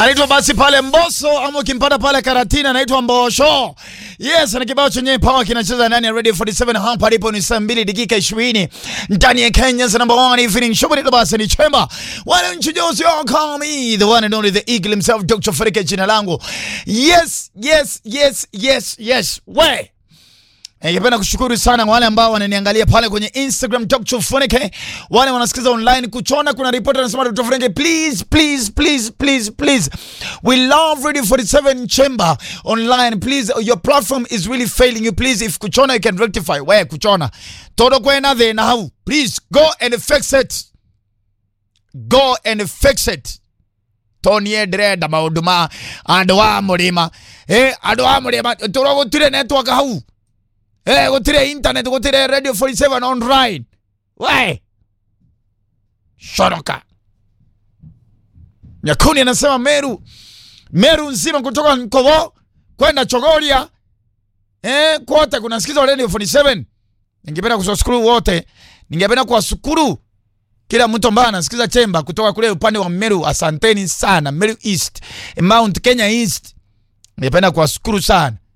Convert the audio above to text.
anaitwa basi pale Mboso, ama ukimpata pale Karatina anaitwa Mbosho. Yes, na kibao chenye power kinacheza ndani ya Radio 47 hapa alipo ni saa 2 dakika 20 ndani ya Kenya's number one evening show ni basi ni chemba. Why don't you just call me the one and only the eagle himself Dr. Farika jina langu. Yes, yes, yes, yes, yes. We. Ningependa kushukuru sana wale ambao wananiangalia pale kwenye Instagram Dr. Funike, wale wanasikiza online kuchona. Kuna ripoti anasema Dr. Funike, please please please please please, we love Radio 47 Chamber online. Please, your platform is really failing you. Please, if kuchona you can rectify. We kuchona todo kwena the now. Please go and fix it. Go and fix it. tonie ndirenda maundu ma andu wa murima eh andu wa murima turogutire network hau Eh, gutire internet gutire radio 47 online. We. Shoroka. Nyakuni anasema Meru. Meru nzima kutoka Nkovo kwenda Chogoria. Eh, kote kunasikiza radio 47. Ningependa kuwashukuru wote. Ningependa kuwashukuru kila mtu ambaye anasikiza chemba kutoka kule upande wa Meru. Asanteni sana. Meru East, Mount Kenya East. Ningependa kuwashukuru sana.